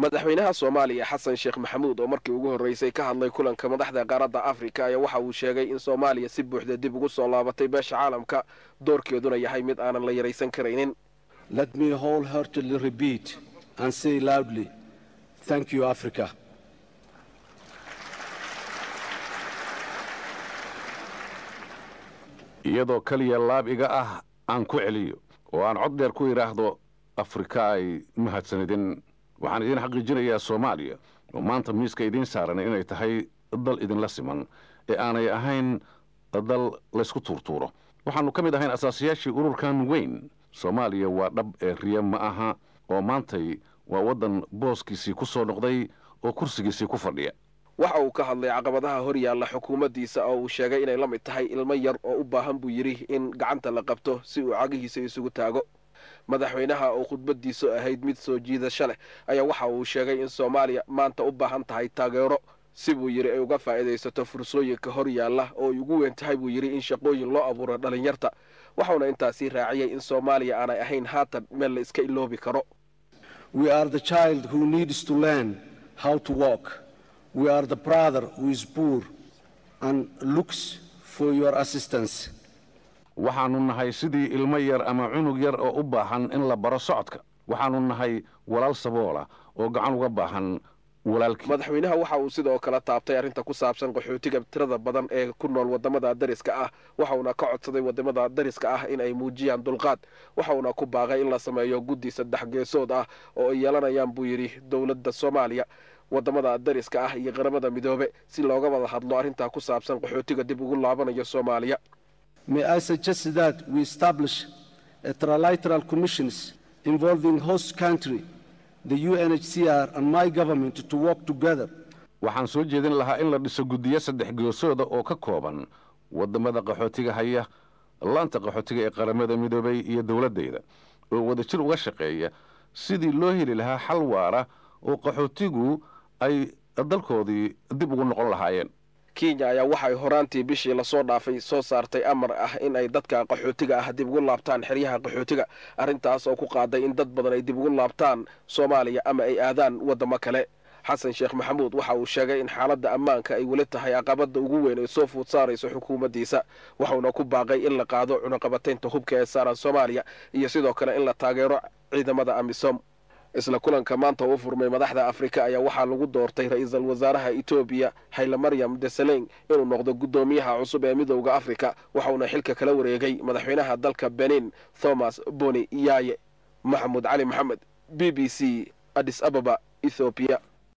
madaxweynaha soomaaliya xasan sheekh maxamuud oo markii ugu horreysay ka hadlay kulanka madaxda qaaradda afrika ayaa waxa uu sheegay in soomaaliya si buuxda dib ugu soo laabatay beesha caalamka doorkeeduna yahay mid aanan la yaraysan karaynin Let me wholeheartedly repeat and say loudly, thank you, Africa. iyadoo keliya laab iga ah aan ku celiyo oo aan cod dheer ku idhaahdo afrika ay mahadsanidin waxaan idiin xaqiijinayaa soomaaliya oo maanta miiska idiin saaran inay tahay dal idinla siman ee aanay ahayn dal laysku tuurtuuro waxaannu ka mid ahayn asaasiyaashii ururkan weyn soomaaliya waa dhab ee riya ma aha oo maantay waa waddan booskiisii ku soo noqday oo kursigiisii ku fadhiya waxa uu ka hadlay caqabadaha hor yaalla xukuumaddiisa oo uu sheegay inay la mid tahay ilmo yar oo u baahan buu yidhi in gacanta la qabto si uu cagihiisa isugu taago madaxweynaha oo khudbaddiisu ahayd mid soo jiidasho leh ayaa waxa uu sheegay in soomaaliya maanta u baahan tahay taageero si buu yidhi ay uga faa'iidaysato fursooyinka hor yaalla oo ay ugu weyn tahay buu yidhi in shaqooyin loo abuuro dhallinyarta waxauna intaasii raaciyey in soomaaliya aanay ahayn haatan meel la iska iloobi karo We are the child who needs to learn how to walk. We are the brother who is poor and looks for your assistance. waxaannu nahay sidii ilmo yar ama cunug yar oo u baahan in la baro socodka waxaannu nahay walaal saboola oo gacan uga baahan walaalkii madaxweynaha waxa uu sidoo kale taabtay arrinta ku saabsan qaxootiga tirada badan ee ku nool waddamada dariska ah waxauna ka codsaday waddamada dariska ah in ay muujiyaan dulqaad waxauna ku baaqay in la sameeyo guddi saddex geesood ah oo ay yeelanayaan buu yidhi dowladda soomaaliya waddamada dariska ah iyo qaramada midoobe si looga wada hadlo arrintaa ku saabsan qaxootiga dib ugu laabanayo soomaaliya May I suggest that we establish a trilateral commissions involving host country, the UNHCR and my government to work together waxaan soo jeedin lahaa in la dhiso guddiyo saddex geesooda oo ka kooban waddamada qaxootiga haya laanta qaxootiga ee qaramada midoobay iyo dowladdayda oo wadajir uga shaqeeya sidii loo heli lahaa xal waara oo qaxootigu ay dalkoodii dib ugu noqon lahaayeen kenya ayaa waxay horaantii bishii lasoo dhaafay soo saartay amar ah in ay dadka qaxootiga ah dib ugu laabtaan xeryaha qaxootiga arrintaas oo ku qaaday in dad badan ay dib ugu laabtaan soomaaliya ama ay aadaan waddamo kale xasan sheekh maxamuud waxa uu sheegay in xaaladda ammaanka ay weli tahay caqabadda ugu weyn ay soo fuud saarayso xukuumaddiisa waxauna ku baaqay in la qaado cunaqabataynta hubka ee saaran soomaaliya iyo sidoo kale in la taageero ciidamada amisom isla kulanka maanta u furmay madaxda afrika ayaa waxaa lagu doortay ra-iisul wasaaraha etoobiya hayle maryam desaleng inuu noqdo guddoomiyaha cusub ee midowda afrika waxauna xilka kala wareegay madaxweynaha dalka benin thomas boni yaye maxamuud cali maxamed b b c adis ababa ethoobiya